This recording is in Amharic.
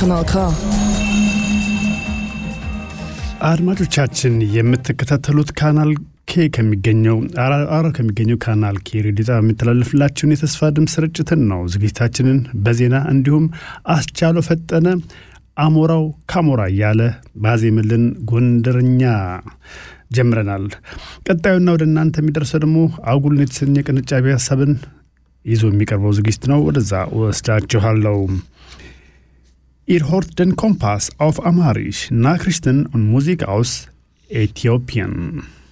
Kanal K. አድማጮቻችን የምትከታተሉት ካናል ኬ ከሚገኘው አራ ከሚገኘው ካናል ኬ ሬዲዮ ጣቢያ የሚተላለፍላችሁን የተስፋ ድምፅ ስርጭትን ነው። ዝግጅታችንን በዜና እንዲሁም አስቻሎ ፈጠነ አሞራው ካሞራ እያለ ባዜምልን ጎንደርኛ ጀምረናል። ቀጣዩና ወደ እናንተ የሚደርሰው ደግሞ አጉልን የተሰኘ ቅንጫቢ ሀሳብን ይዞ የሚቀርበው ዝግጅት ነው። ወደዛ ወስዳችኋለሁ። Ihr hört den Kompass auf Amharisch, Nachrichten und Musik aus Äthiopien.